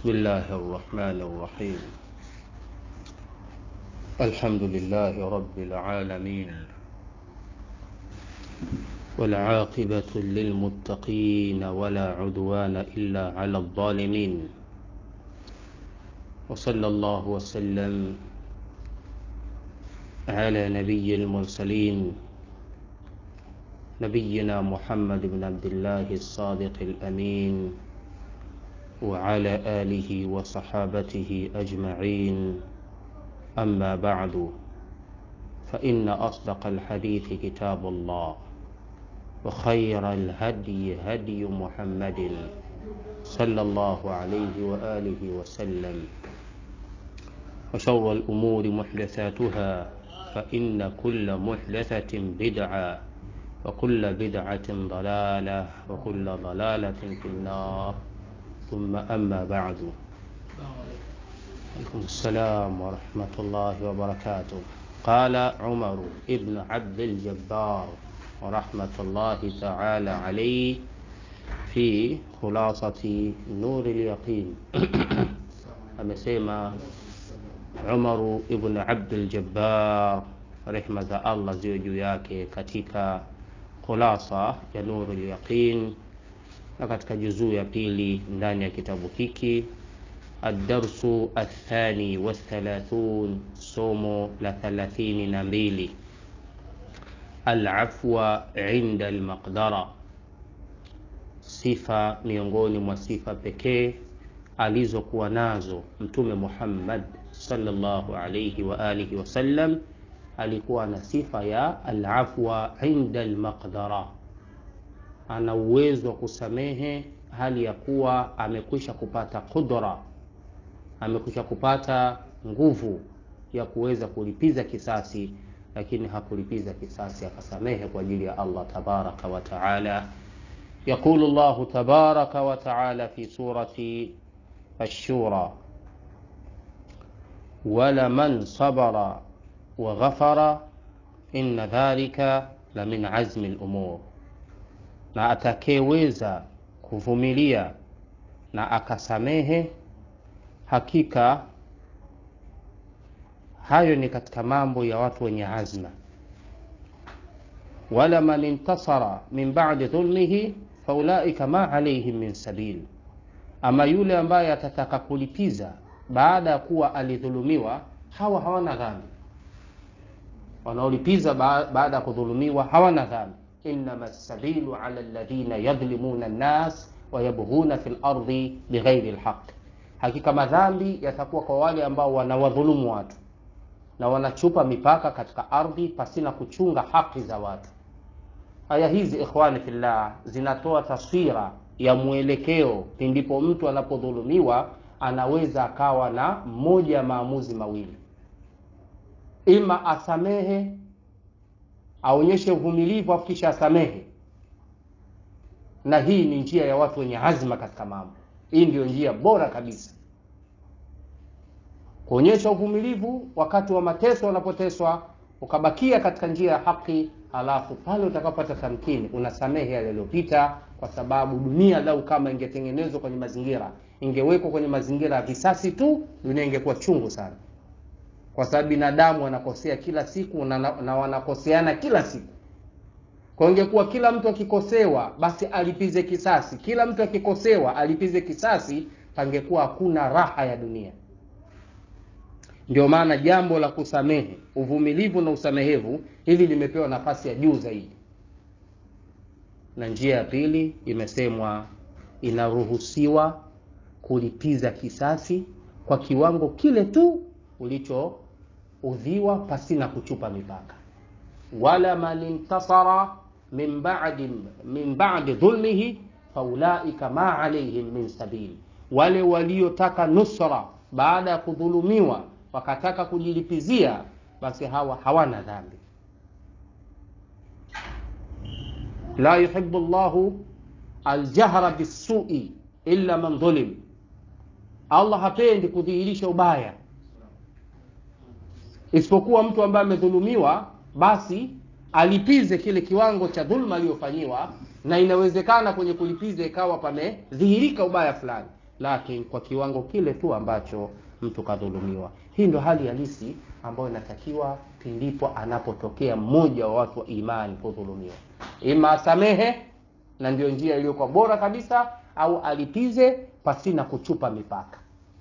بسم الله الرحمن الرحيم الحمد لله رب العالمين والعاقبة للمتقين ولا عدوان إلا على الظالمين وصلى الله وسلم على نبي المرسلين نبينا محمد بن عبد الله الصادق الأمين وعلى آله وصحابته أجمعين أما بعد فإن أصدق الحديث كتاب الله وخير الهدي هدي محمد صلى الله عليه وآله وسلم وشر الأمور محدثاتها فإن كل محدثة بدعة وكل بدعة ضلالة وكل ضلالة في النار ثم أما بعد عليكم السلام ورحمة الله وبركاته قال عمر ابن عبد الجبار ورحمة الله تعالى عليه في خلاصة نور اليقين amesema Umaru ibn Abdul Jabbar rehma za Allah ziwe juu yake katika khulasa ya Nurul Yaqin na katika juzuu ya pili ndani ya kitabu hiki الدرس الثاني والثلاثون somo la thalathini na mbili alafwa inda almaqdara sifa miongoni mwa sifa pekee alizokuwa nazo mtume Muhammad sallallahu alayhi wa alihi wasallam alikuwa na sifa ya alafwa inda almaqdara ana uwezo wa kusamehe hali ya kuwa amekwisha kupata qudra amekwisha kupata nguvu ya kuweza kulipiza kisasi lakini hakulipiza kisasi akasamehe kwa ajili ya Allah tabaraka wa taala يقول الله تبارك وتعالى في سورة الشورى ولمن صبر وغفر إن ذلك لمن عزم الأمور na atakayeweza kuvumilia na akasamehe hakika hayo ni katika mambo ya watu wenye azma wala man intasara min ba'di dhulmihi faulaika ma alaihim min sabil ama yule ambaye atataka kulipiza baada ya kuwa alidhulumiwa hawa hawana dhambi wanaolipiza baada ya kudhulumiwa hawana dhambi innama sabilu ala alladhina yadhlimuna an-nas wa yabghuna fil ardi bighairi alhaq hakika madhambi yatakuwa kwa wale ambao wanawadhulumu watu na wanachupa mipaka katika ardhi pasina kuchunga haki za watu aya hizi ikhwani fillah zinatoa taswira ya mwelekeo pindipo mtu anapodhulumiwa anaweza akawa na mmoja ya maamuzi mawili ima asamehe aonyeshe uvumilivu afu kisha asamehe na hii ni njia ya watu wenye azma katika mambo hii ndio njia bora kabisa kuonyesha uvumilivu wakati wa mateso wanapoteswa ukabakia katika njia ya haki halafu pale utakapopata tamkini unasamehe yale yaliyopita kwa sababu dunia lau kama ingetengenezwa kwenye mazingira ingewekwa kwenye mazingira ya visasi tu dunia ingekuwa chungu sana kwa sababu binadamu wanakosea kila siku na, na, na wanakoseana kila siku kwa ingekuwa kila mtu akikosewa basi alipize kisasi kila mtu akikosewa alipize kisasi pangekuwa hakuna raha ya dunia ndio maana jambo la kusamehe uvumilivu na usamehevu hili limepewa nafasi ya juu zaidi na njia ya pili imesemwa inaruhusiwa kulipiza kisasi kwa kiwango kile tu ulichoudhiwa pasina kuchupa mipaka wala man intasara min ba'di min ba'di dhulmihi faulaika ma alaihim min sabili wale waliotaka nusra baada ya kudhulumiwa wakataka kujilipizia basi hawa hawana dhambi la yuhibbu llahu aljahra bisui illa man dhulim allah hapendi kudhihirisha ubaya isipokuwa mtu ambaye amedhulumiwa basi alipize kile kiwango cha dhulma aliyofanyiwa na inawezekana kwenye kulipiza ikawa pamedhihirika ubaya fulani lakini kwa kiwango kile tu ambacho mtu kadhulumiwa. Hii ndio hali halisi ambayo inatakiwa pindipo anapotokea mmoja wa watu wa imani kudhulumiwa, ima asamehe, na ndio njia iliyokuwa bora kabisa, au alipize pasina kuchupa mipaka.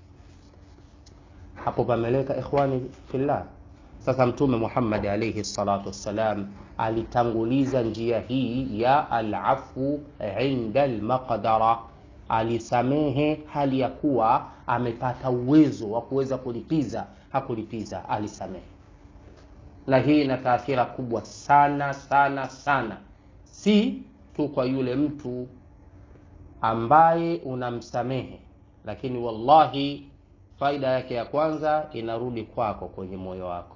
Hapo pameleka ikhwani fillah. Sasa Mtume Muhammad alayhi salatu wassalam alitanguliza njia hii ya alafu inda almaqdara, alisamehe hali ya kuwa amepata uwezo wa kuweza kulipiza, hakulipiza, alisamehe. Na hii ina taathira kubwa sana sana sana, si tu kwa yule mtu ambaye unamsamehe, lakini wallahi faida yake ya kwanza inarudi kwako kwenye moyo wako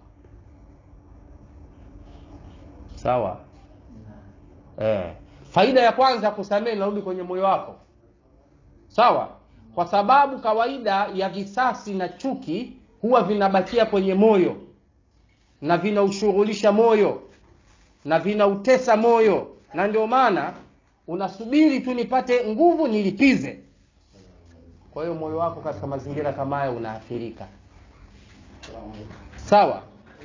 sawa eh. Faida ya kwanza kusamehe inarudi kwenye moyo wako sawa, kwa sababu kawaida ya visasi na chuki huwa vinabakia kwenye moyo na vinaushughulisha moyo na vinautesa moyo, na ndio maana unasubiri tu nipate nguvu nilipize. Kwa hiyo moyo wako katika mazingira kama haya unaathirika, sawa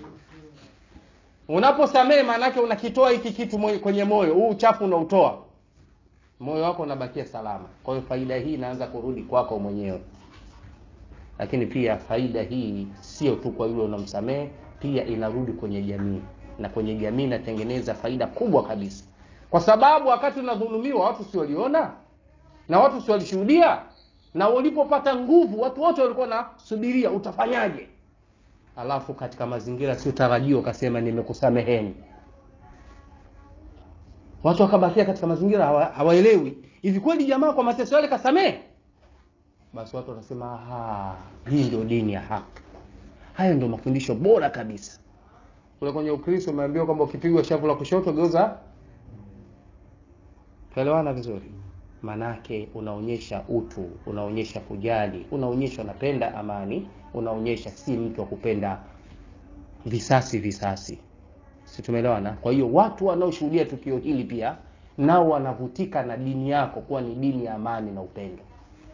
Unaposamehe maanake unakitoa hiki kitu kwenye moyo, huu uchafu unautoa, moyo wako unabakia salama. Kwa hiyo faida hii inaanza kurudi kwako mwenyewe, lakini pia faida hii sio tu kwa yule unamsamehe, pia inarudi kwenye jamii, na kwenye jamii inatengeneza faida kubwa kabisa, kwa sababu wakati unadhulumiwa watu si waliona na watu si walishuhudia, na ulipopata nguvu watu wote walikuwa nasubiria utafanyaje Alafu katika mazingira sio tarajio ukasema nimekusameheni, watu wakabakia katika mazingira hawaelewi, hivi kweli jamaa kwa mateso yale kasamehe? Basi watu wanasema aha, hii ndio dini ya haki, hayo ndio mafundisho bora kabisa. Kule kwenye Ukristo umeambiwa kwamba ukipigwa shavu la kushoto geuza. Tuelewana vizuri? Manake unaonyesha utu, unaonyesha kujali, unaonyesha unapenda amani, unaonyesha si mtu wa kupenda visasi visasi, si tumeelewana? Kwa hiyo watu wanaoshuhudia tukio hili pia nao wanavutika na dini yako kuwa ni dini ya amani na upendo.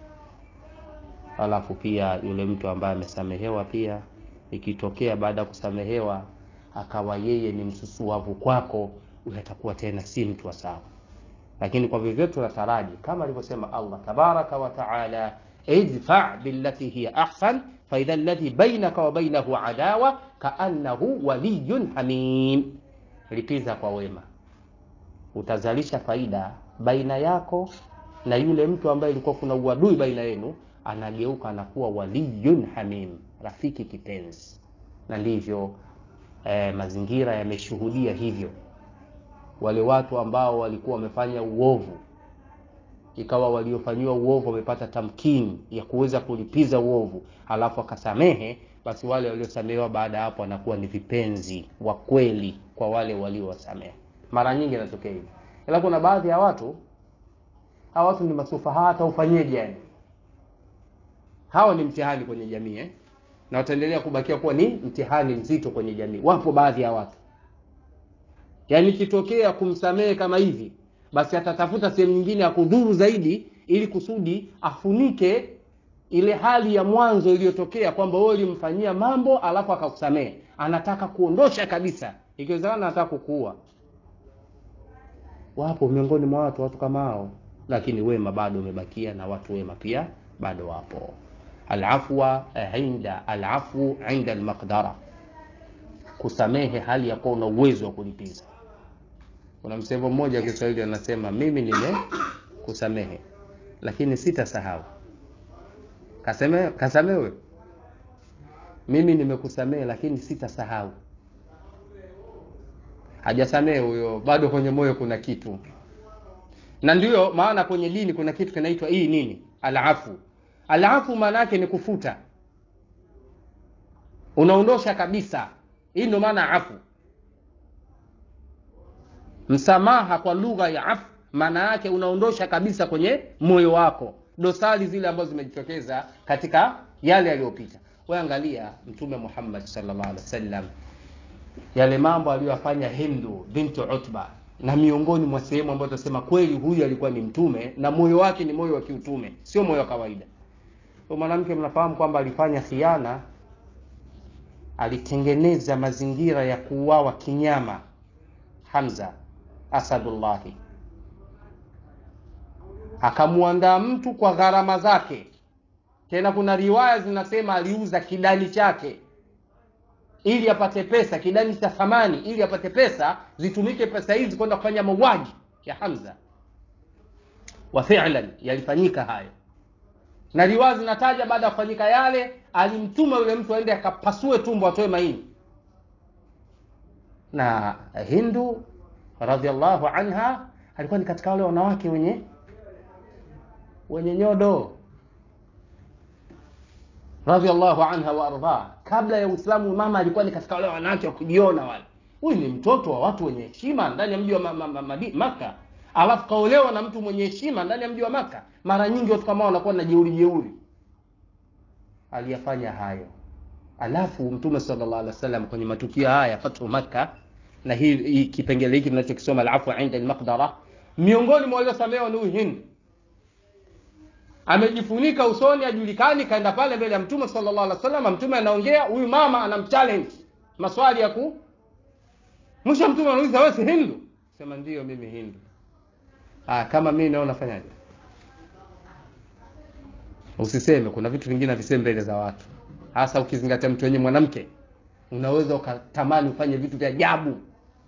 Alafu pia yule mtu ambaye amesamehewa pia, ikitokea baada ya kusamehewa akawa yeye ni msusuavu kwako, huyo atakuwa tena si mtu wa sawa lakini kwa vyovyote tunataraji kama alivyosema Allah tabaraka wa taala, idfa billati hiya ahsan fa idha alladhi bainaka wa bainahu adawa kaannahu waliyun hamim, lipiza kwa wema, utazalisha faida baina yako na yule mtu ambaye ilikuwa kuna uadui baina yenu, anageuka anakuwa waliyun hamim, rafiki kipenzi. Na ndivyo eh, mazingira yameshuhudia hivyo wale watu ambao walikuwa wamefanya uovu, ikawa waliofanyiwa uovu wamepata tamkini ya kuweza kulipiza uovu, halafu akasamehe, basi wale waliosamehewa baada ya hapo wanakuwa ni vipenzi wa kweli kwa wale waliowasamehe. Mara nyingi inatokea hivi, ila kuna baadhi ya watu, hawa watu ni masufaha, hata ufanyeje, yani hawa ni mtihani kwenye jamii eh? na wataendelea kubakia kuwa ni mtihani mzito kwenye jamii. Wapo baadhi ya watu Yaani ikitokea kumsamehe kama hivi, basi atatafuta sehemu nyingine ya kudhuru zaidi, ili kusudi afunike ile hali ya mwanzo iliyotokea kwamba wewe ulimfanyia mambo alafu akakusamehe. Anataka kuondosha kabisa, ikiwezekana anataka kukuua. Wapo miongoni mwa watu watu kama hao, lakini wema bado umebakia na watu wema pia bado wapo. Alafwa inda alafu inda almaqdara, kusamehe hali ya kuwa una uwezo wa kulipiza. Kuna msemo mmoja wa Kiswahili anasema, mimi nimekusamehe lakini sitasahau. Kaseme kasamewe, mimi nimekusamehe lakini sitasahau. Hajasamehe huyo, bado kwenye moyo kuna kitu, na ndiyo maana kwenye dini kuna kitu kinaitwa hii nini, alafu. Alafu maana yake ni kufuta, unaondosha kabisa. Hii ndio maana afu Msamaha kwa lugha ya afu maana yake unaondosha kabisa kwenye moyo wako dosari zile ambazo zimejitokeza katika yale yaliyopita. Wewe angalia Mtume Muhammad sallallahu alaihi wasallam, yale mambo aliyofanya Hindu bintu Utba, na miongoni mwa sehemu ambazo tunasema kweli huyu alikuwa ni mtume na moyo wake ni moyo wa kiutume, sio moyo wa kawaida. huyo mwanamke mnafahamu kwamba alifanya khiana alitengeneza mazingira ya kuuawa kinyama hamza asadullahi akamwandaa mtu kwa gharama zake tena kuna riwaya zinasema aliuza kidani chake ili apate pesa kidani cha thamani ili apate pesa zitumike pesa hizi kwenda kufanya mauaji ya hamza wa fi'lan yalifanyika hayo na riwaya zinataja baada ya kufanyika yale alimtuma yule mtu aende akapasue tumbo atoe maini na hindu radhiallahu anha alikuwa ni katika wale wanawake wenye wenye nyodo radhiallahu anha wa ardha kabla ya uislamu mama alikuwa ni katika wale wanawake wa kujiona wale huyu ni mtoto wa watu wenye heshima ndani ya mji wa ma, ma, ma, ma, maka alafu kaolewa na mtu mwenye heshima ndani ya mji wa maka mara nyingi watu kama wanakuwa na jeuri jeuri aliyafanya hayo alafu mtume sallallahu alaihi wasallam kwenye matukio haya fathu makka na hii, hii kipengele hiki tunachokisoma alafu inda almaqdara miongoni mwa waliosamehewa ni huyu hind amejifunika usoni ajulikani kaenda pale mbele ya mtume sallallahu alaihi wasallam mtume anaongea huyu mama anamchallenge maswali ya ku mwisho mtume anauliza wewe si hindu sema ndio mimi hindu ah kama mimi naona fanyaje usiseme kuna vitu vingine viseme mbele za watu hasa ukizingatia mtu wenye mwanamke unaweza ukatamani ufanye vitu vya ajabu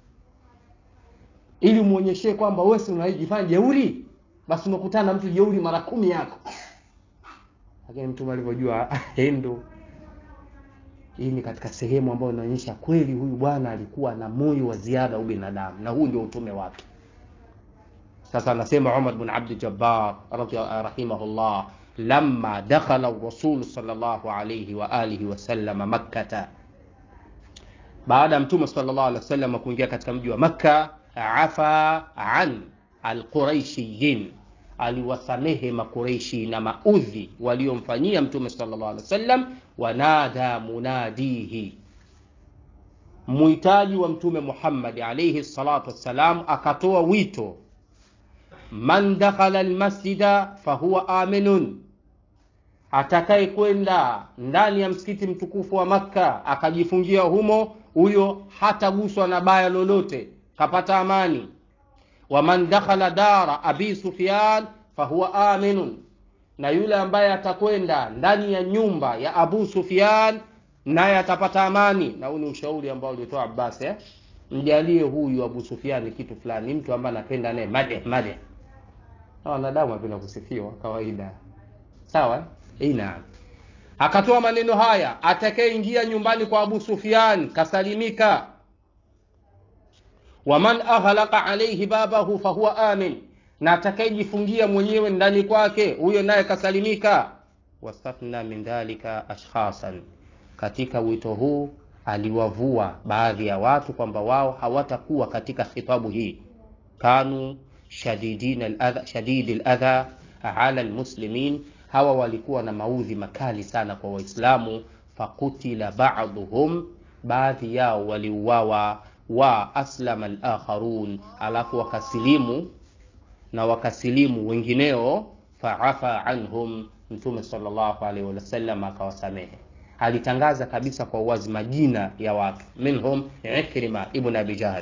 ili umuonyeshe kwamba wewe si unajifanya jeuri basi unakutana na mtu jeuri mara kumi yako lakini mtume alivyojua hindu hii ni katika sehemu ambayo inaonyesha kweli huyu bwana alikuwa na moyo wa ziada ubinadamu na huu ndio utume wake sasa anasema umar bn abdi jabbar rahimahullah lama dakhala rasul salllahu alaihi waalihi wasalama makkata baada ya mtume salllah alih wasallam kuingia katika mji wa makka afa an alquraishiyin aliwasamehe makureishi na maudhi waliomfanyia mtume sallallahu alaihi wasallam wanada munadihi muhitaji wa mtume muhammadi alaihi salatu wassalam akatoa wito man dakhala almasjida fahuwa aminun atakaye kwenda ndani ya msikiti mtukufu wa makka akajifungia humo huyo hataguswa na baya lolote kapata amani waman dakhala dara abi sufyan fahuwa aminun na yule ambaye atakwenda ndani ya nyumba ya abu sufyan naye atapata amani na huu ni ushauri ambao ulitoa abbas eh? mjalie huyu abu sufyan kitu fulani mtu ambaye anapenda naye madeh madeh na wanadamu apenda kusifiwa kawaida sawa eh, naam akatoa maneno haya atakayeingia nyumbani kwa abu sufyan kasalimika waman aghlaqa alaihi babahu fahuwa amin na atakayejifungia mwenyewe ndani kwake huyo naye kasalimika wastathna min dhalika ashkhasan katika wito huu aliwavua baadhi ya watu kwamba wao hawatakuwa katika khitabu hii kanu shadidi ladha ala lmuslimin hawa walikuwa na maudhi makali sana kwa waislamu fakutila baduhum baadhi yao waliuawa wa aslama alakharun alafu wakasilimu na wakasilimu wengineo faafa anhum mtume salllahu alaihi wasallam akawasamehe alitangaza kabisa kwa uwazi majina ya watu minhum ikrima ibn abi jahl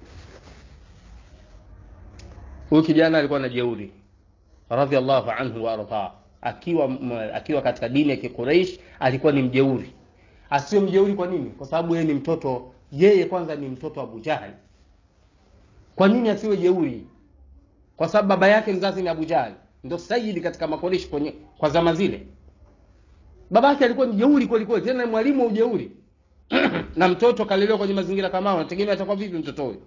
huyu kijana alikuwa na jeuri radhiallahu anhu waardah akiwa akiwa katika dini ya kiquraish alikuwa ni mjeuri asio mjeuri kwa nini kwa sababu yeye ni mtoto yeye kwanza ni mtoto wa Abu Jahal. Kwa nini asiwe jeuri? Kwa sababu baba yake mzazi ni Abu Jahal, ndio sayidi katika makoreshi kwenye kwa zama zile. Baba yake alikuwa ni jeuri kweli kweli, tena mwalimu wa ujeuri na mtoto kalelewa kwenye mazingira kama hayo, nategemea atakuwa vipi mtoto huyo?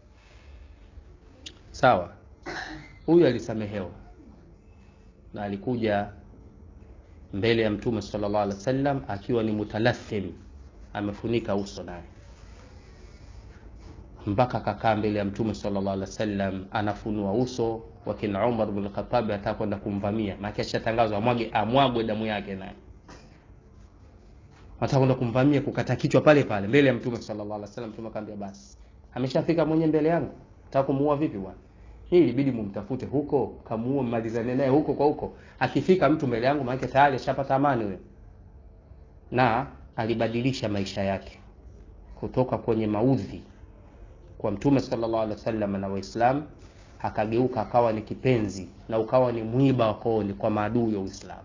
Sawa, huyu alisamehewa na alikuja mbele ya Mtume sallallahu alaihi wasallam akiwa ni mutalathim, amefunika uso naye mpaka akakaa mbele ya mtume sallallahu alaihi wasallam anafunua uso wakina Umar bin Khattab ataka kwenda kumvamia maana ashatangazwa amwage amwagwe damu yake naye ataka kwenda kumvamia kukata kichwa pale pale mbele ya mtume sallallahu alaihi wasallam mtume akamwambia basi ameshafika mwenye mbele yangu nataka kumuua vipi bwana hii ilibidi mumtafute huko kamuue mmalizane naye huko kwa huko akifika mtu mbele yangu maanake tayari ashapata amani huyo na alibadilisha maisha yake kutoka kwenye maudhi kwa mtume sallallahu alaihi wasallam na waislamu akageuka akawa ni kipenzi na ukawa ni mwiba wa kooni kwa maadui wa uislamu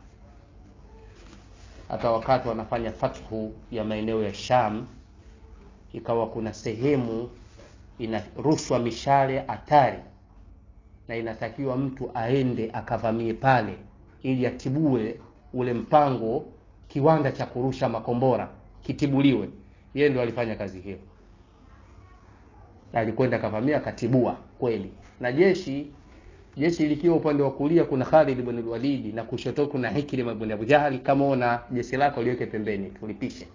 hata wakati wanafanya fathu ya maeneo ya sham ikawa kuna sehemu inarushwa mishale hatari na inatakiwa mtu aende akavamie pale ili atibue ule mpango kiwanda cha kurusha makombora kitibuliwe yeye ndo alifanya kazi hiyo alikwenda akavamia akatibua kweli na jeshi jeshi likiwa upande wa kulia kuna Khalid ibn Walid na kushoto kuna Hikrim ibn Abu Jahl kama una jeshi lako liweke pembeni tulipishe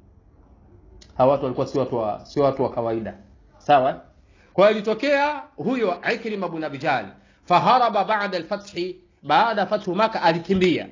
hawa watu walikuwa si watu wa si watu wa kawaida sawa kwa hiyo ilitokea huyo Ikrim ibn Abi Jahl faharaba ba'da al-fath baada fathu Makkah alikimbia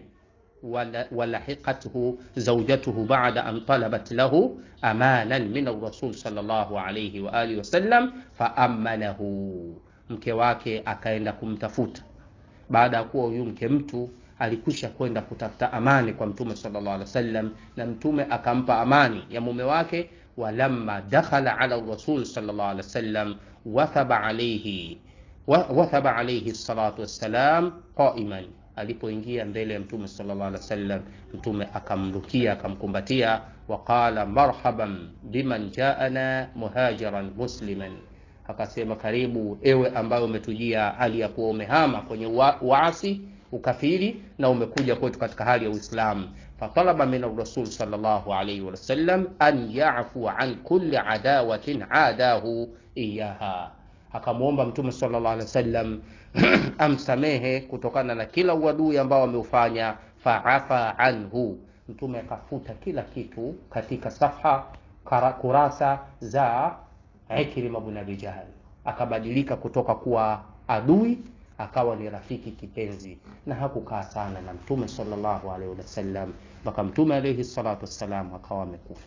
ولحقته زوجته بعد أن طلبت له أمانا من الرسول صلى الله عليه وآله وسلم فأمنه mke wake akaenda kumtafuta baada ya kuwa huyu mke mtu alikwisha kwenda kutafuta amani kwa mtume sallallahu alaihi wasallam na mtume akampa amani ya mume wake walamma dakhala ala rasul sallallahu alaihi wasallam wathaba alayhi wathaba alayhi salatu wassalam qa'iman alipoingia mbele ya mtume sallallahu alaihi wasallam mtume akamrukia akamkumbatia waqala marhaban biman jaana muhajiran musliman akasema karibu ewe ambayo umetujia hali ya kuwa umehama kwenye uasi ukafiri na umekuja kwetu katika hali ya uislamu fatalaba min rasul sallallahu alaihi wasallam an yafu an kulli adawatin adahu iyaha akamwomba mtume sallallahu alaihi wasallam amsamehe kutokana na kila uadui ambao ameufanya faafa anhu mtume akafuta kila kitu katika safha kurasa za Ikrima ibn Abi Jahl akabadilika kutoka kuwa adui akawa ni rafiki kipenzi na hakukaa sana na mtume sallallahu alaihi wasallam mpaka mtume alaihi salatu wassalam akawa amekufa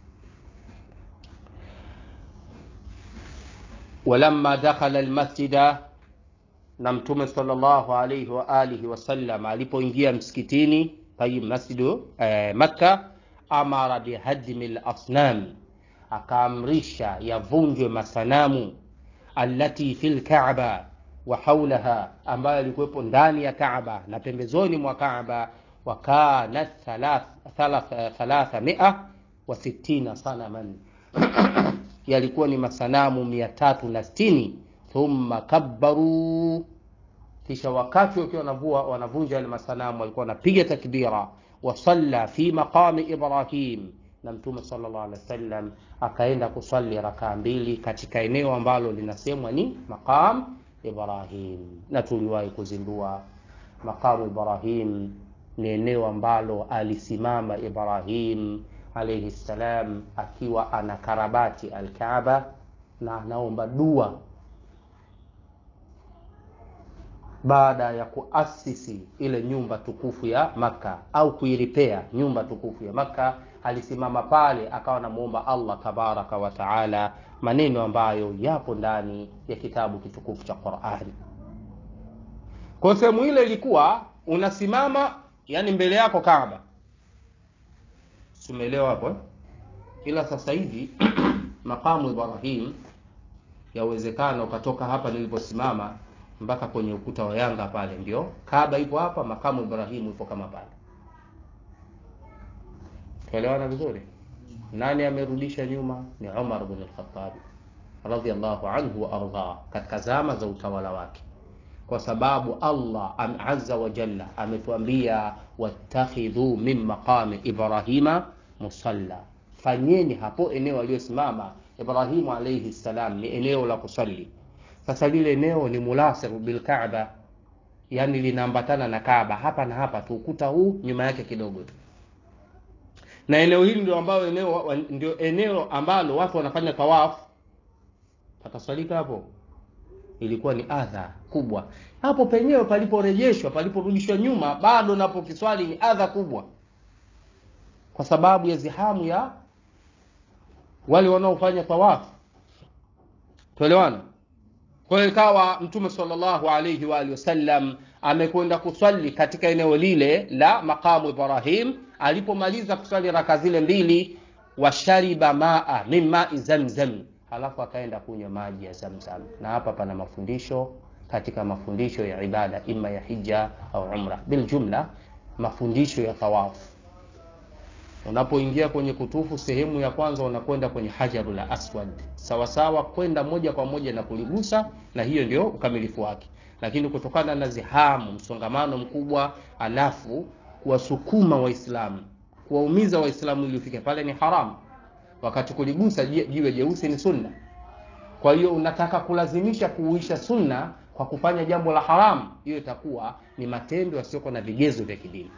walamma dakhala almasjida na mtume sallallahu alaihi wa alihi wasallam alipoingia msikitini tayib masjidu eh, makka amara bihadmi lasnam akaamrisha yavunjwe masanamu allati fi lkaaba wa haulaha ambayo yalikuwepo ndani ya kaaba na pembezoni mwa kaaba wakanat thalatha mia wa sittina sanaman yalikuwa ni masanamu mia tatu na sitini thumma kabbaru kisha wakati wakiwa wanavua wanavunja yale masanamu walikuwa wanapiga takbira wasalla fi maqami ibrahim na mtume sallallahu alaihi wasallam akaenda kusali rakaa mbili katika eneo ambalo linasemwa ni maqam ibrahim na tuliwahi kuzindua maqamu ibrahim ni eneo ambalo alisimama ibrahim alaihi salam akiwa anakarabati alkaaba na anaomba dua baada ya kuasisi ile nyumba tukufu ya Makka au kuiripea nyumba tukufu ya Makka, alisimama pale akawa anamuomba Allah tabaraka wa taala maneno ambayo yapo ndani ya kitabu kitukufu cha Qur'ani. Kwa sehemu ile ilikuwa unasimama, yani mbele yako Kaaba, sumeelewa hapo eh? Ila sasa hivi makamu Ibrahim, yawezekana ukatoka hapa niliposimama mpaka kwenye ukuta wa Yanga pale, ndio Kaaba ipo hapa, makamu Ibrahimu ipo kama pale. Tuelewana vizuri? Nani amerudisha nyuma? Ni Umar bin al-Khattab radhiyallahu anhu wa arda, katika zama za utawala wake, kwa sababu Allah azza wa jalla ametuambia wattakhidhu min maqami Ibrahima musalla, fanyeni hapo eneo aliyosimama Ibrahimu alayhi salam ni eneo la kusali sasa lile eneo ni mulasir bil Kaaba, yani linaambatana na Kaaba hapa na hapa tu, ukuta huu nyuma yake kidogo tu, na eneo hili ndio ambalo eneo ndio eneo ambalo watu wanafanya tawafu. Patasalika hapo, ilikuwa ni adha kubwa hapo penyewe paliporejeshwa, paliporudishwa nyuma, bado napo kiswali ni adha kubwa, kwa sababu ya zihamu ya wale wanaofanya tawafu. Tuelewana? kwa hiyo ikawa mtume sallallahu alayhi wa alihi wasallam amekwenda kuswali katika eneo lile la maqamu ibrahim alipomaliza kuswali raka zile mbili washariba maa min mai zamzam halafu akaenda kunywa maji ya zamzam na hapa pana mafundisho katika mafundisho ya ibada ima ya hija au umra biljumla mafundisho ya tawafu unapoingia kwenye kutufu sehemu ya kwanza unakwenda kwenye hajarul aswad sawasawa kwenda moja kwa moja na kuligusa na hiyo ndio ukamilifu wake lakini kutokana na zihamu msongamano mkubwa alafu kuwasukuma waislamu kuwaumiza waislamu ili ufike pale ni haramu wakati kuligusa jiwe jeusi ni sunna kwa hiyo unataka kulazimisha kuuisha sunna kwa kufanya jambo la haramu hiyo itakuwa ni matendo yasiyokuwa na vigezo vya kidini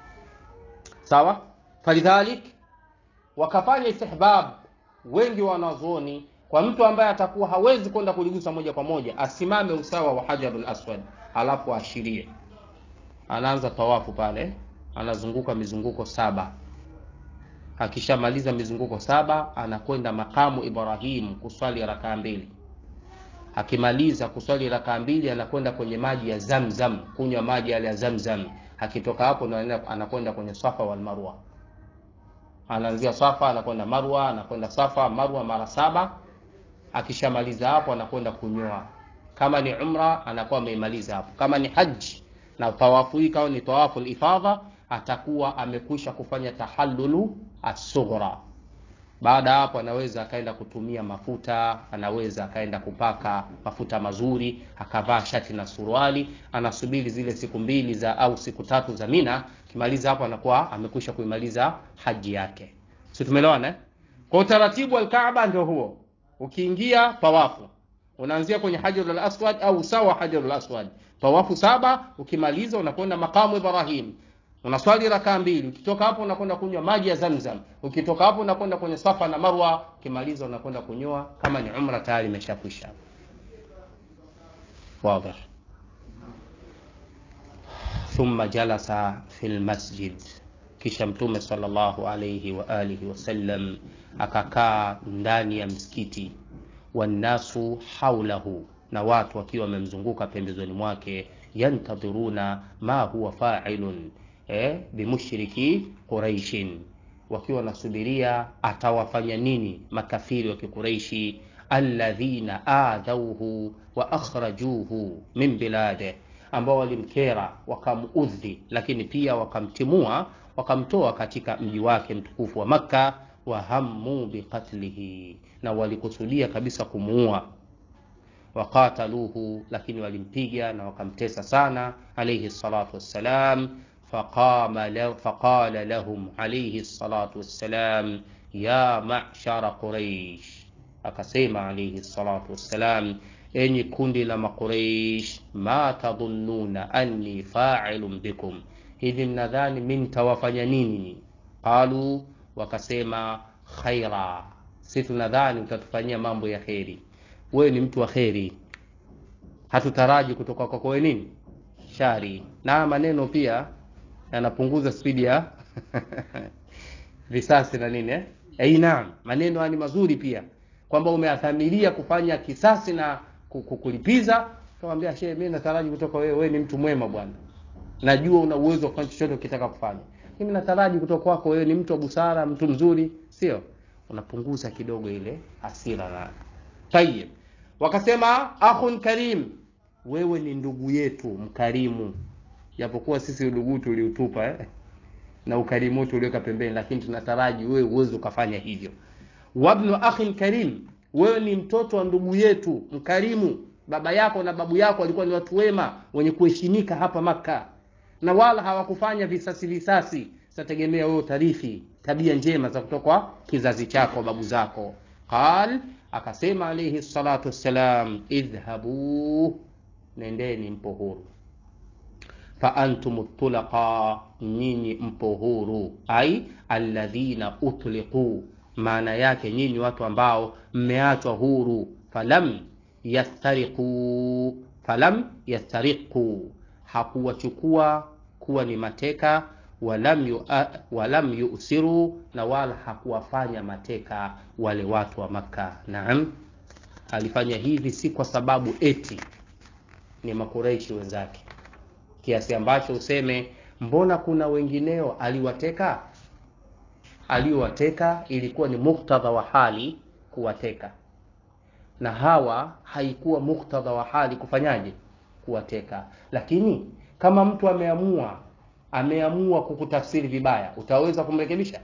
sawa falidhalik wakafanya istihbab wengi wanazuoni kwa mtu ambaye atakuwa hawezi kwenda kuligusa moja kwa moja asimame usawa wa hajarul aswad alafu ashirie anaanza tawafu pale anazunguka mizunguko saba akishamaliza mizunguko saba anakwenda makamu ibrahim kuswali rakaa mbili akimaliza kuswali rakaa mbili anakwenda kwenye maji ya zamzam kunywa maji yale ya zamzam akitoka hapo anakwenda kwenye safa wal marwa anaanzia safa anakwenda marwa anakwenda safa marwa mara saba akishamaliza hapo anakwenda kunyoa kama ni umra anakuwa ameimaliza hapo kama ni haji na tawafu hii kama ni tawafu ifadha atakuwa amekwisha kufanya tahallulu asughra baada ya hapo anaweza akaenda kutumia mafuta anaweza akaenda kupaka mafuta mazuri akavaa shati na suruali anasubiri zile siku mbili za au siku tatu za mina kimaliza hapo anakuwa amekwisha kuimaliza haji yake si tumeelewana eh? kwa utaratibu wa alkaaba ndio huo ukiingia tawafu unaanzia kwenye hajarul aswad au sawa hajarul aswad tawafu saba ukimaliza unakwenda makamu ibrahim unaswali rakaa mbili ukitoka hapo unakwenda kunywa maji ya zamzam ukitoka hapo unakwenda kwenye safa na marwa ukimaliza unakwenda kunyoa kama ni umra tayari imeshakwisha واضح ثم جلس في المسجد kisha mtume sallallahu alayhi wa alihi wasallam akakaa ndani ya msikiti wannasu haulahu na watu wakiwa wamemzunguka pembezoni mwake yantadhiruna ma huwa fa'ilun eh, bimushriki quraishin wakiwa wanasubiria atawafanya nini makafiri wa kikureishi alladhina adhauhu wa akhrajuhu min bilade ambao walimkera wakamuudhi lakini pia wakamtimua wakamtoa katika mji wake mtukufu wa makka wahammu biqatlihi na walikusudia kabisa kumuua waqataluhu lakini walimpiga na wakamtesa sana alayhi salatu wassalam فقام له فقال لهم عليه الصلاة والسلام يا معشر قريش akasema alayhi salatu wassalam enyi kundi la maqureish ma tadhunnuna anni fa'ilun bikum hivi mnadhani mi nitawafanya nini qalu wakasema khaira si tunadhani utatufanyia mambo ya kheri wewe ni mtu wa kheri hatutaraji kutoka kwako wewe nini shari na maneno pia yanapunguza spidi ya risasi na nini eh? Eh, naam maneno ni mazuri pia kwamba umeathamiria kufanya kisasi na kulipiza kamwambia shehe mimi nataraji kutoka wewe wewe ni mtu mwema bwana najua una uwezo wa kufanya chochote ukitaka kufanya mimi nataraji kutoka kwako wewe ni mtu wa busara mtu mzuri sio unapunguza kidogo ile hasira na tayib wakasema akhun karim wewe ni ndugu yetu mkarimu japokuwa sisi udugu tuliutupa eh? na ukarimu wetu uliweka pembeni lakini tunataraji wewe uweze ukafanya hivyo wabnu akhin karim wewe ni mtoto wa ndugu yetu mkarimu baba yako na babu yako walikuwa ni watu wema wenye kuheshimika hapa maka na wala hawakufanya visasi visasi sitategemea wewe utarithi tabia njema za kutoka kwa kizazi chako babu zako qal akasema alayhi salatu wassalam idhhabu nendeni mpo huru fa antum tulaqa nyinyi mpo huru ai alladhina utliqu maana yake nyinyi watu ambao mmeachwa huru falam yastariqu falam yastariqu hakuwachukua kuwa ni mateka walam yu, walam yusiru na wala hakuwafanya mateka wale watu wa makka naam alifanya hivi si kwa sababu eti ni makureishi wenzake kiasi ambacho useme mbona kuna wengineo aliwateka aliowateka ilikuwa ni muktadha wa hali kuwateka na hawa haikuwa muktadha wa hali kufanyaje kuwateka lakini kama mtu ameamua ameamua kukutafsiri vibaya utaweza kumrekebisha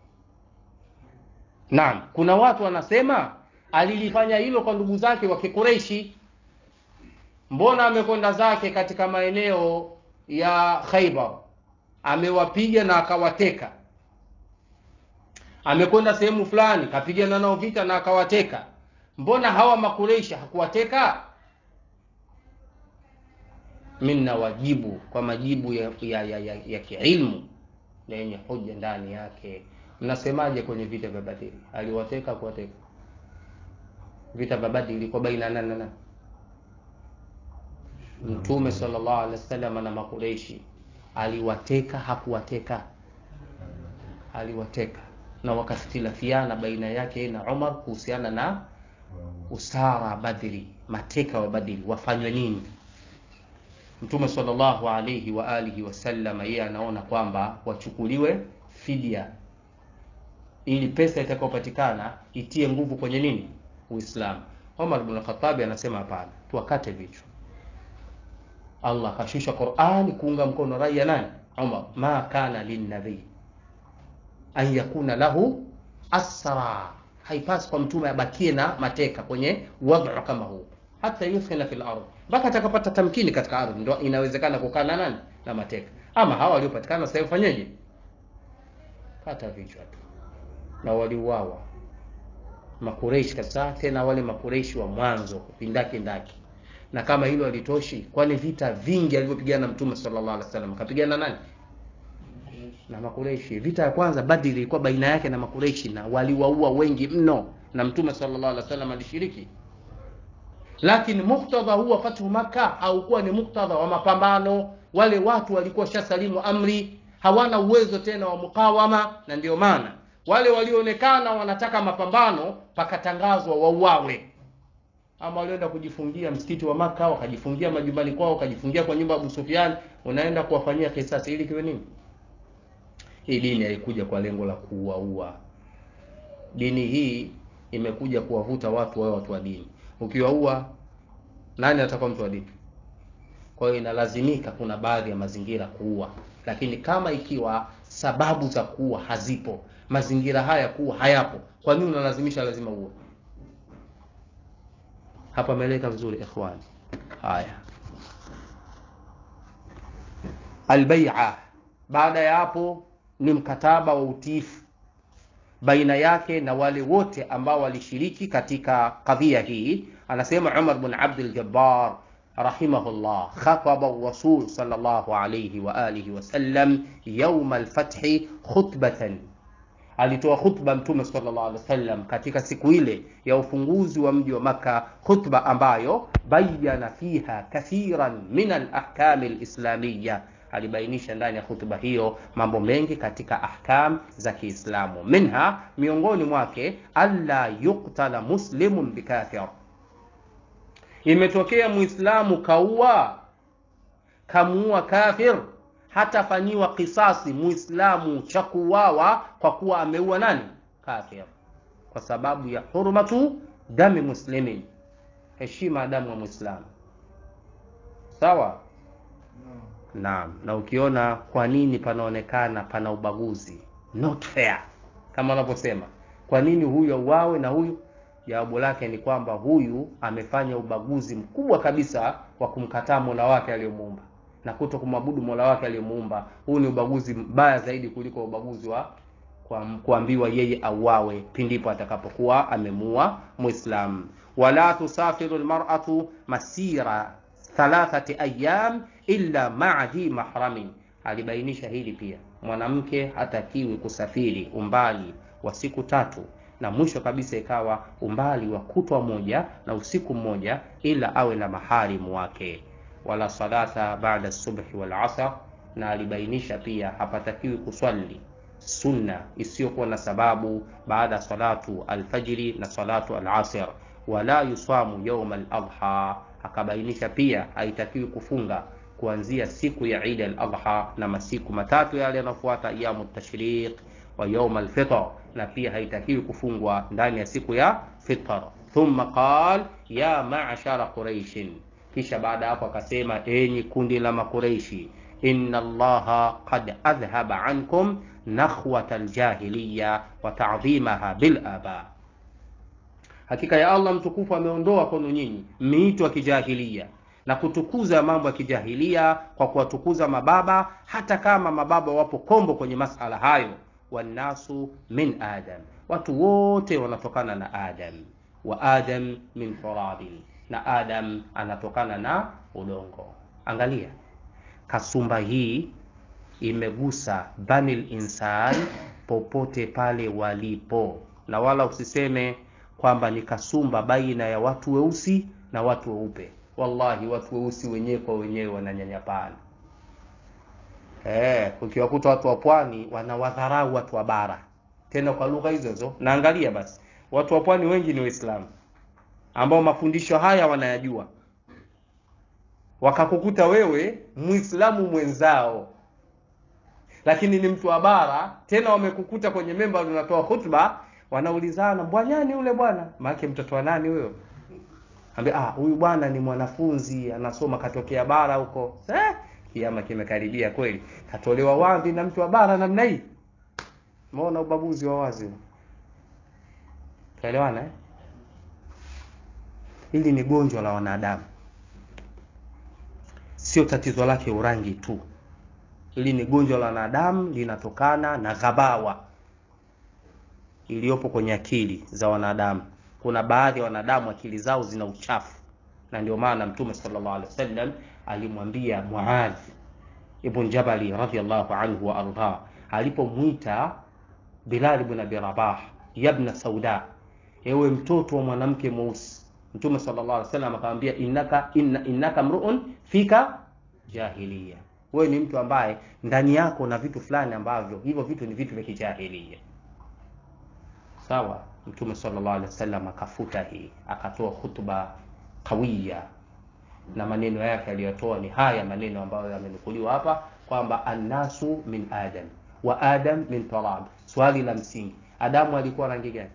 naam kuna watu wanasema alilifanya hilo kwa ndugu zake wa kikureishi mbona amekwenda zake katika maeneo ya khaibar amewapiga na akawateka amekwenda sehemu fulani kapigana nao vita na akawateka mbona hawa makureishi hakuwateka mi nawajibu kwa majibu ya, ya, ya, ya, ya kiilmu na yenye hoja ndani yake mnasemaje kwenye vita vya badiri aliwateka kuwateka vita vya badiri ilikuwa baina nani na nani mtume sallallahu alaihi wasallam na makureishi aliwateka hakuwateka aliwateka na wakakhtilafiana baina yake na umar kuhusiana na usara badri mateka wa badri wafanywe nini mtume sallallahu alaihi wa alihi wasallam yeye anaona kwamba wachukuliwe fidia ili pesa itakayopatikana itie nguvu kwenye nini uislamu umar bn khatabi anasema hapana tuwakate vichwa allah akashusha qurani kuunga mkono rai ya nani umar ma kana linnabii an yakuna lahu asra haipasi kwa mtume abakie na mateka kwenye wadhu kama huu hata yuthina fil ardh mpaka atakapata tamkini katika ardhi ndo inawezekana kukaa na nani na mateka ama hawa waliopatikana sasa fanyeje kata vichwa tu na waliuawa makureishi kabisa tena wale makureishi wa mwanzo kupindakindaki na kama hilo halitoshi kwani vita vingi alivyopigana mtume sallallahu alaihi wasallam kapigana nani na makureishi vita ya kwanza badri ilikuwa baina yake na makureishi na waliwaua wengi mno na mtume sallallahu alaihi wasallam alishiriki lakini muktadha huu wa fathu maka haukuwa ni muktadha wa mapambano wale watu walikuwa shasalimu amri hawana uwezo tena wa mukawama na ndio maana wale walioonekana wanataka mapambano pakatangazwa wauawe ama walioenda kujifungia msikiti wa maka wakajifungia majumbani kwao wakajifungia kwa nyumba ya abu sufiani unaenda kuwafanyia kisasi ili kiwe nini hii dini haikuja kwa lengo la kuuaua dini hii imekuja kuwavuta watu wawe watu wa dini ukiwaua nani atakuwa mtu wa dini kwa hiyo inalazimika kuna baadhi ya mazingira kuua lakini kama ikiwa sababu za kuua hazipo mazingira haya kuwa hayapo kwa nini unalazimisha lazima uwe hapa ameeleka vizuri ikhwani haya albaia baada ya hapo ni mkataba wa utiifu baina yake na wale wote ambao walishiriki katika kadhia hii anasema umar bn abdul jabbar rahimahullah khataba rasul sallallahu alayhi wa alihi wasallam yauma alfathi khutbatan alitoa khutba mtume sallallahu alaihi wasallam katika siku ile ya ufunguzi wa mji wa maka khutba ambayo bayana fiha kathiran min alahkami alislamiya alibainisha ndani ya hutuba hiyo mambo mengi katika ahkam za kiislamu minha miongoni mwake alla yuktala muslimun bikafir imetokea muislamu kaua kamuua kafir hatafanyiwa kisasi muislamu cha kuuawa kwa kuwa ameua nani kafir kwa sababu ya hurmatu dami muslimin heshima ya damu ya muislamu sawa naam na ukiona kwa nini panaonekana pana ubaguzi not fair kama wanavyosema kwa nini huyu auawe na huyu jawabu lake ni kwamba huyu amefanya ubaguzi mkubwa kabisa wa kumkataa mola wake aliyomuumba na kuto kumwabudu mola wake aliyomuumba huu ni ubaguzi mbaya zaidi kuliko ubaguzi wa kuambiwa yeye auawe pindipo atakapokuwa amemuua muislam wala tusafiru lmaratu masira thalathati ayam illa maa dhi mahramin alibainisha hili pia mwanamke hatakiwi kusafiri umbali wa siku tatu na mwisho kabisa ikawa umbali wa kutwa moja na usiku mmoja ila awe na maharimu wake wala salata baada subhi wal asr na alibainisha pia hapatakiwi kuswali sunna isiyokuwa na sababu baada ya salatu alfajiri na salatu alasr wala yusamu yauma al-adha, akabainisha pia haitakiwi kufunga kuanzia siku ya Eid al-Adha na masiku matatu yale yanayofuata ayamu tashriq wa yaum al-fitr, na pia haitakiwi kufungwa ndani ya siku ya fitr. Thumma qal ya ma'shara quraishin, kisha baada hapo akasema enyi kundi la makureishi, inna allaha qad adhhaba ankum nakhwata aljahiliya wa ta'dhimaha bil aba, hakika ya Allah mtukufu ameondoa kwenu nyinyi miito ya kijahilia na kutukuza mambo ya kijahilia kwa kuwatukuza mababa, hata kama mababa wapo kombo kwenye masala hayo. Wannasu min adam, watu wote wanatokana na Adam. Wa adam min turabin, na Adam anatokana na udongo. Angalia kasumba hii imegusa banil insan popote pale walipo, na wala usiseme kwamba ni kasumba baina ya watu weusi na watu weupe. Wallahi, watu weusi wenyewe kwa wenyewe wananyanyapana. Eh, ukiwakuta watu wa pwani wanawadharau watu wa bara, tena kwa lugha hizo hizo. Naangalia basi, watu wa pwani wengi ni Waislamu ambao mafundisho haya wanayajua, wakakukuta wewe Muislamu mwenzao, lakini ni mtu wa bara, tena wamekukuta kwenye memba unatoa hutuba, wanaulizana bwanyani yule bwana, maana mtoto wa nani huyo? Ambia ah, huyu bwana ni mwanafunzi anasoma katokea bara huko. Eh, kiama kimekaribia kweli, katolewa wazi na mtu wa bara namna hii. Umeona ubaguzi wa wazi, tuelewana eh? Hili ni gonjwa la wanadamu, sio tatizo lake urangi tu. Hili ni gonjwa la wanadamu, linatokana na ghabawa iliyopo kwenye akili za wanadamu. Kuna baadhi ya wanadamu akili zao zina uchafu, na ndio maana Mtume sallallahu alaihi wasallam alimwambia Muadh ibn Jabali radhiyallahu anhu wa arda, alipomwita Bilal ibn Abi Rabah, yabna sauda, ewe mtoto wa mwanamke mweusi. Mtume sallallahu alaihi wasallam akamwambia innaka inna, innaka mruun fika jahiliya, wewe ni mtu ambaye ndani yako na vitu fulani ambavyo hivyo vitu ni vitu vya kijahilia. Sawa. Mtume sallallahu alaihi wasallam akafuta hii, akatoa hutuba kawiya, na maneno yake aliyotoa ni haya maneno ambayo yamenukuliwa hapa kwamba annasu min adam wa adam min turab. Swali la msingi, Adamu alikuwa rangi gani?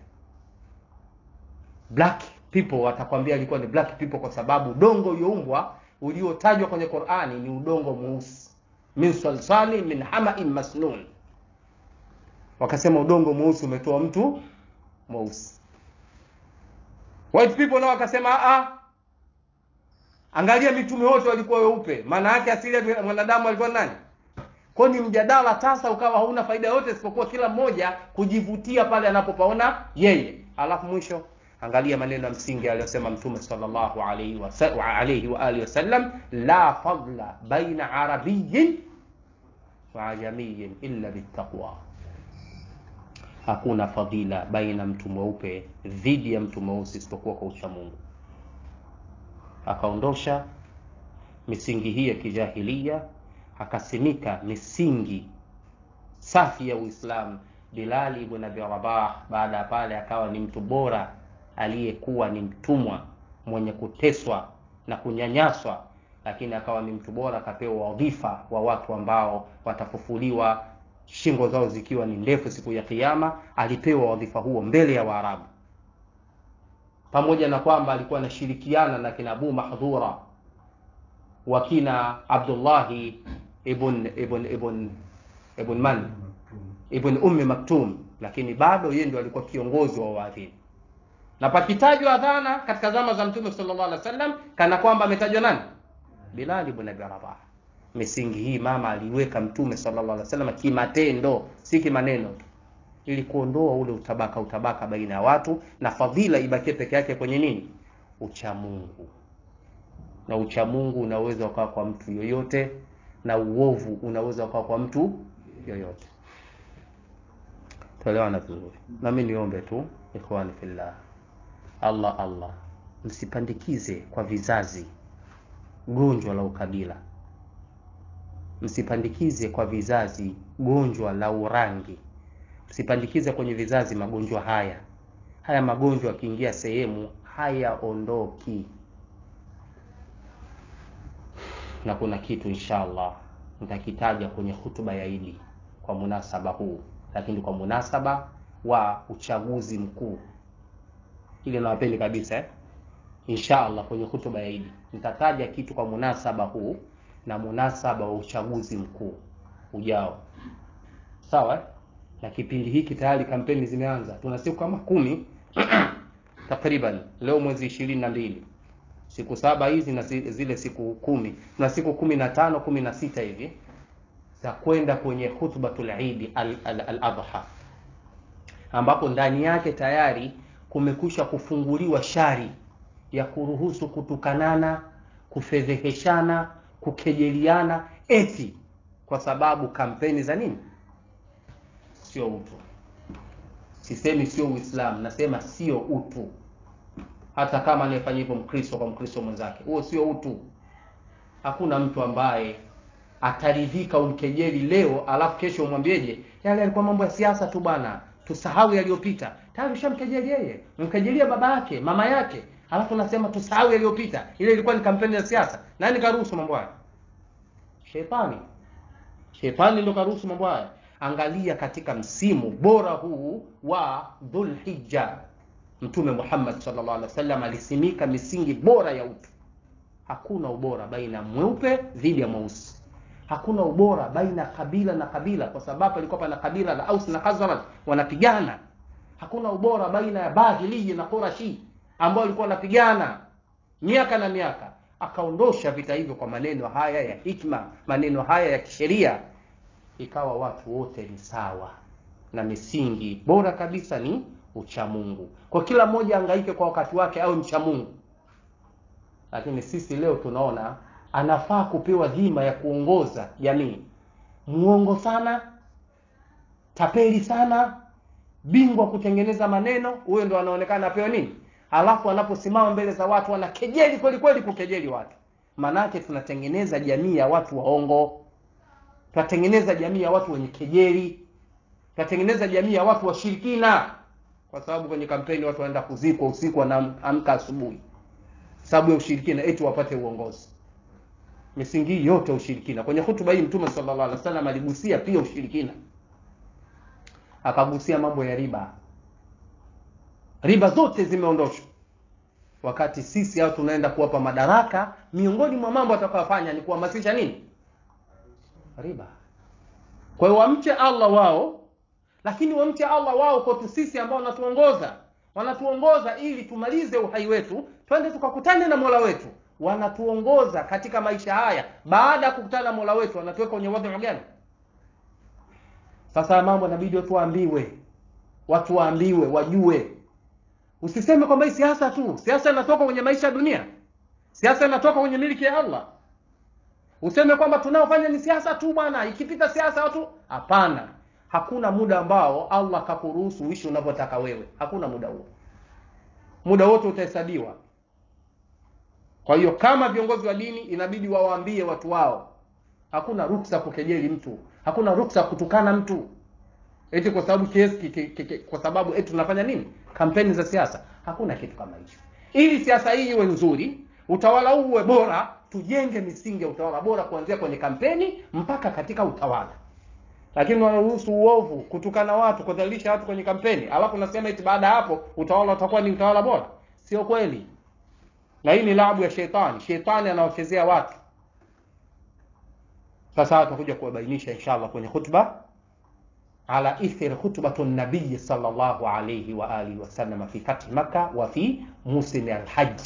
Black people watakwambia alikuwa ni black people kwa sababu udongo ulioumbwa uliotajwa kwenye Qur'ani ni udongo mweusi, min salsali min hamain masnun. Wakasema udongo mweusi umetoa mtu mweusi. White people nao wakasema a, angalia mitume wote walikuwa weupe, maana yake asili ya mwanadamu alikuwa nani? Kwa ni mjadala tasa, ukawa hauna faida yote isipokuwa kila mmoja kujivutia pale anapopaona yeye. Alafu mwisho angalia maneno ya msingi aliyosema Mtume sallallahu alayhi wa alayhi wa alihi wasallam, la fadla baina arabiyyin wa ajamiyyin illa bittaqwa Hakuna fadhila baina mtu mweupe dhidi ya mtu mweusi isipokuwa kwa ucha Mungu. Akaondosha misingi hii ya kijahilia, akasimika misingi safi ya Uislamu. Bilali ibn Abi Rabah baada ya pale akawa ni mtu bora aliyekuwa ni mtumwa mwenye kuteswa na kunyanyaswa, lakini akawa ni mtu bora, akapewa wadhifa wa watu ambao watafufuliwa shingo zao zikiwa ni ndefu siku ya Kiyama. Alipewa wadhifa huo mbele ya Waarabu, pamoja na kwamba alikuwa anashirikiana na kina Abu Mahdhura wakina Abdullahi ibn ibn ibn ibn man ibn Ummi Maktum, lakini bado yeye ndio alikuwa kiongozi wa waadhini. Na pakitajwa adhana katika zama za Mtume sallallahu alaihi wasallam, kana kwamba ametajwa nani? Bilal ibn Abi Rabah. Misingi hii mama aliweka Mtume sallallahu alaihi wasallam kimatendo, si kimaneno, ili kuondoa ule utabaka utabaka baina ya watu, na fadhila ibakie peke yake kwenye nini? Uchamungu. Na uchamungu unaweza ukawa kwa mtu yoyote, na uovu unaweza ukawa kwa mtu yoyote. Tuelewana vizuri. Na mimi niombe tu ikhwani fillah, Allah Allah, msipandikize kwa vizazi gonjwa la ukabila msipandikize kwa vizazi gonjwa la urangi, msipandikize kwenye vizazi magonjwa haya. Haya magonjwa yakiingia sehemu hayaondoki na kuna kitu inshallah nitakitaja kwenye hutuba ya Idi kwa munasaba huu, lakini kwa munasaba wa uchaguzi mkuu, ile nawapeni kabisa eh? Inshallah kwenye hutuba ya Idi nitataja kitu kwa munasaba huu na munasaba wa uchaguzi mkuu ujao, sawa eh? na kipindi hiki tayari kampeni zimeanza, tuna siku kama kumi takriban, leo mwezi ishirini na mbili siku saba hizi na zile siku kumi na siku kumi na tano kumi na sita hivi za kwenda kwenye khutbatul Eid al-Adha al, al ambapo ndani yake tayari kumekwisha kufunguliwa shari ya kuruhusu kutukanana, kufedheheshana, kukejeliana eti kwa sababu kampeni za nini? Sio utu. Sisemi sio Uislamu, nasema sio utu hata kama anayefanya hivyo Mkristo kwa Mkristo mwenzake, huo sio utu. Hakuna mtu ambaye ataridhika umkejeli leo alafu kesho umwambieje, yale yalikuwa mambo ya siasa tu bwana, tusahau yaliyopita. Tayari ushamkejeli yeye, mkejelia baba yake, mama yake, alafu unasema tusahau yaliyopita. Ile ilikuwa ni kampeni ya siasa. Nani karuhusu mambo haya? Shetani. Shetani ndio karuhusu mambo haya. Angalia katika msimu bora huu wa Dhulhijja Mtume Muhammad sallallahu alaihi wasallam alisimika misingi bora ya utu. Hakuna ubora baina mweupe dhidi ya mweusi, hakuna ubora baina kabila na kabila, kwa sababu alikuwa pana kabila la Aus na Khazraj wanapigana. Hakuna ubora baina ya Bahili na Qurashi ambao walikuwa wanapigana miaka na miaka. Akaondosha vita hivyo kwa maneno haya ya hikma, maneno haya ya kisheria, ikawa watu wote ni sawa, na misingi bora kabisa ni uchamungu. Kwa kila mmoja angaike kwa wakati wake awe mcha Mungu. Lakini sisi leo tunaona anafaa kupewa dhima ya kuongoza jamii, muongo sana, tapeli sana, bingwa kutengeneza maneno, huyo ndo anaonekana apewa nini? Alafu anaposimama mbele za watu anakejeli kweli kweli, kukejeli watu. Manake tunatengeneza jamii ya watu waongo, tunatengeneza jamii ya watu wenye kejeli, tunatengeneza jamii ya watu washirikina kwa sababu kwenye kampeni watu wanaenda kuzikwa usiku, wanaamka asubuhi, sababu ya ushirikina, eti wapate uongozi. Misingi yote ushirikina. Kwenye hutuba hii Mtume sallallahu alaihi wasallam aligusia pia ushirikina, akagusia mambo ya riba. Riba zote zimeondoshwa, wakati sisi hao tunaenda kuwapa madaraka. Miongoni mwa mambo atakayofanya ni kuhamasisha nini? Riba. Kwa hiyo wamche Allah wao lakini wamche Allah wao kwetu sisi ambao wanatuongoza, wanatuongoza ili tumalize uhai wetu, twende tukakutane na Mola wetu. Wanatuongoza katika maisha haya, baada ya kukutana na Mola wetu wanatuweka kwenye wadhu gani? Sasa mambo inabidi watu waambiwe, watu waambiwe, wajue. Usiseme kwamba hii siasa tu, siasa inatoka kwenye maisha ya dunia, siasa inatoka kwenye miliki ya Allah. Useme kwamba tunaofanya ni siasa tu bwana, ikipita siasa watu, hapana. Hakuna muda ambao Allah kakuruhusu uishi unavyotaka wewe. Hakuna muda huo, muda wote utahesabiwa. Kwa hiyo kama viongozi wa dini inabidi wawaambie watu wao, hakuna ruksa kukejeli mtu, hakuna ruksa kutukana mtu eti kwa sababu kiasi kwa sababu eti tunafanya nini, kampeni za siasa. Hakuna kitu kama hicho. Ili siasa hii iwe nzuri, utawala huu uwe bora, tujenge misingi ya utawala bora kuanzia kwenye kampeni mpaka katika utawala lakini wanaruhusu uovu, kutukana watu, kudhalilisha watu kwenye kampeni, alafu nasema eti baada ya hapo utawala utakuwa ni utawala bora. Sio kweli, na hii ni labu ya shetani. Shetani anaochezea watu. Sasa tutakuja kuwabainisha inshallah kwenye khutba ala ithir khutbatu nabii sallallahu alayhi wa alihi wasallam fi fathi Makkah wa fi musim alhajj.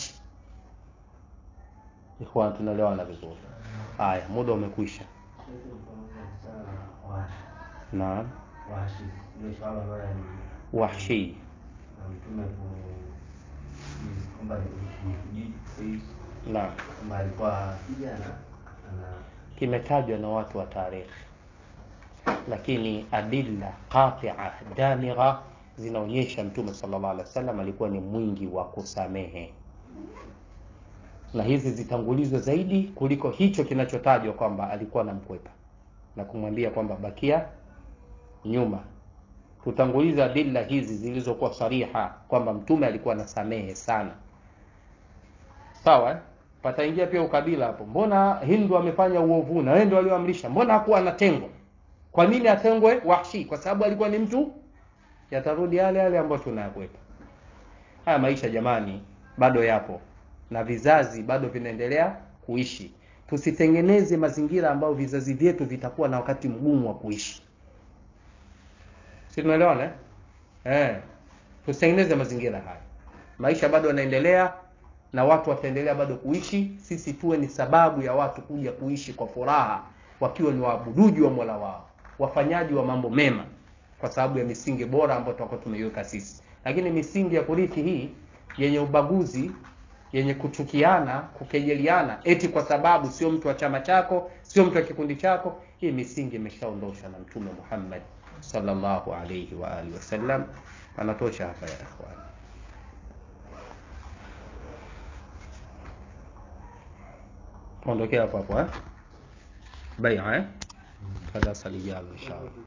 Ikhwan, tunaelewana vizuri? Haya, muda umekwisha. Naam, Wahshi naam, kimetajwa na watu wa tarikhi, lakini adilla qatia damigha zinaonyesha Mtume sallallahu alaihi wasallam alikuwa ni mwingi wa kusamehe, na hizi zitangulizwe zaidi kuliko hicho kinachotajwa kwamba alikuwa anamkwepa na kumwambia kwamba bakia nyuma. Tutanguliza adilla hizi zilizokuwa sariha kwamba mtume alikuwa anasamehe sana, sawa eh? pataingia pia ukabila hapo mbona hindu amefanya uovu na wewe ndio alioamrisha mbona hakuwa anatengwa kwa nini atengwe wahshi kwa sababu alikuwa ni mtu yatarudi yale yale ambayo tunayakwepa haya maisha jamani bado yapo na vizazi bado vinaendelea kuishi tusitengeneze mazingira ambayo vizazi vyetu vitakuwa na wakati mgumu wa kuishi si tunaelewana eh? Eh, tusitengeneze mazingira haya maisha bado yanaendelea na watu wataendelea bado kuishi sisi tuwe ni sababu ya watu kuja kuishi kwa furaha wakiwa ni waabuduji wa mola wao wafanyaji wa mambo mema kwa sababu ya misingi bora ambayo tutakuwa tumeiweka sisi lakini misingi ya kurithi hii yenye ubaguzi yenye kuchukiana kukejeliana eti kwa sababu sio mtu wa chama chako sio mtu wa kikundi chako hii misingi imeshaondoshwa na mtume muhammad sallallahu alaihi wa alihi wasallam anatosha hapa ya ikhwani tuondokea hapo hapo eh baia eh kada salijalo inshallah